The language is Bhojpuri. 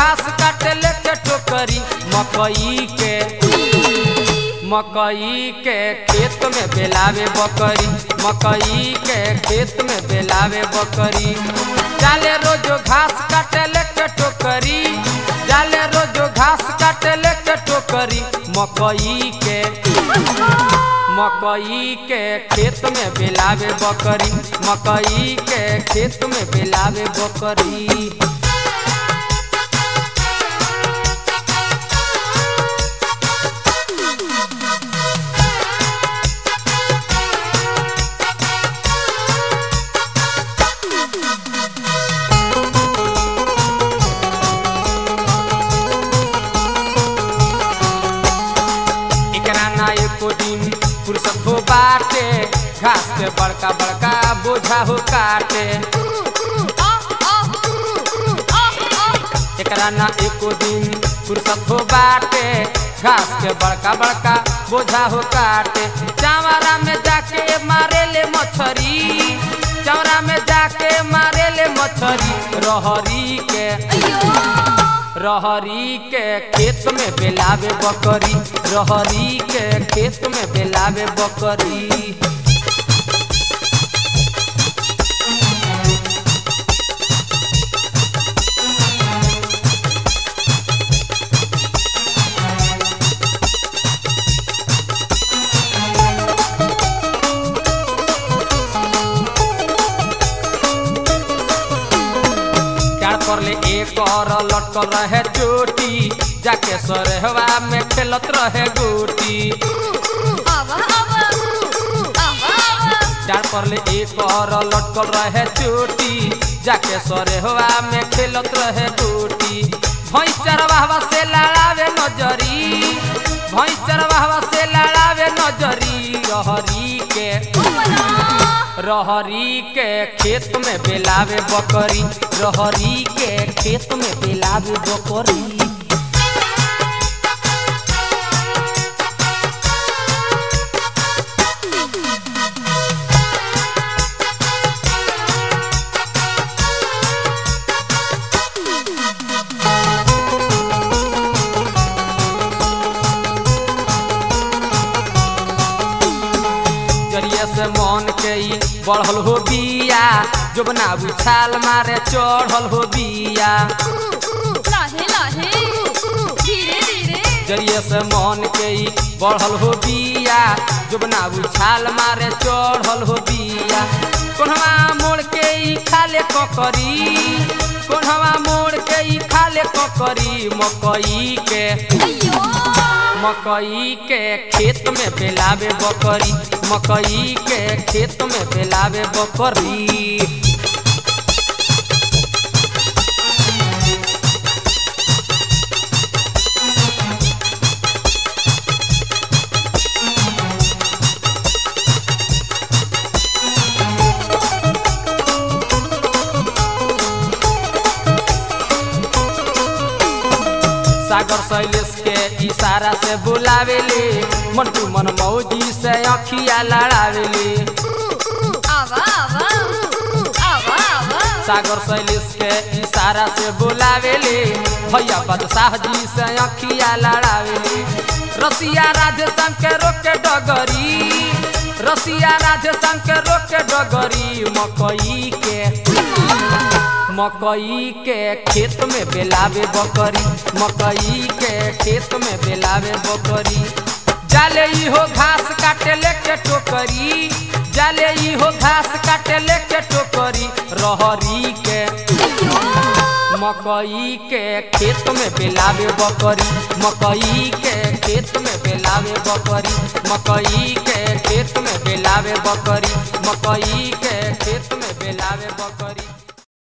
घास काटे लेके टोकरी मकई के मकई के खेत में बेलावे बकरी मकई के खेत में बेलावे बकरी जाले रोजो घास काटे लेके टोकरी जाले रोजो घास काटे लेके टोकरी मकई के मकई के खेत में बेलावे बकरी मकई के खेत में बेलावे बकरी एकरा ना एको दिन फुर्सत हो बाटे घास के बड़का बड़का बोझा हो काटे एकरा ना एको दिन फुर्सत हो बाटे घास के बड़का बड़का बोझा हो काटे चावरा में जाके मारे ले मछरी चावरा में जाके मारे ले मछरी रहरी के रहरी के खेत में बेलावे बकरी रहरी के खेत में बेलावे बकरी चार पर ले एक और लटकल रहे चोटी जाके सरहवा में खेलत रहे गोटी चार पर ले एक और लटकल रहे चोटी जाके सरहवा में खेलत रहे गोटी भैंस चरवाहवा से लड़ावे नजरी भैंस चरवाहवा से लड़ावे नजरी रहरी के रहरी के खेत में बेलावे बकरी रहरी के खेत में बेलावे बकरी जरिए से मन के ई बढ़ल हो बिया जोबना उछाल मारे चढ़ल हो बिया जरिए से मन के ई बढ़ल हो बिया जोबना उछाल मारे चढ़ल हो बिया कोनवा मोड़ के ई खाले ककरी कोनवा मोड़ के ई खाले ककरी मकई के मकई के खेत में बेलावे बकरी मकई के खेत में बेलावे बकरी सागर शैलेश के इशारा से बुलावेले मंटू मन मौजी से अखिया लड़ावेले सागर शैलेश के इशारा से बुलावेले भैया बदशाह जी से अखिया लड़ावेले रसिया राधे श्याम के रोके डगरी रसिया राधे श्याम के रोके डगरी मकई के मकई के खेत में बेलावे बकरी मकई के खेत में बेलावे बकरी जाले ई हो घास काटे लेके टोकरी जाले ई हो घास काटे लेके टोकरी रहरी के मकई के खेत में बेलावे बकरी मकई के खेत में बेलावे बकरी मकई के खेत में बेलावे बकरी मकई के खेत में बेलावे बकरी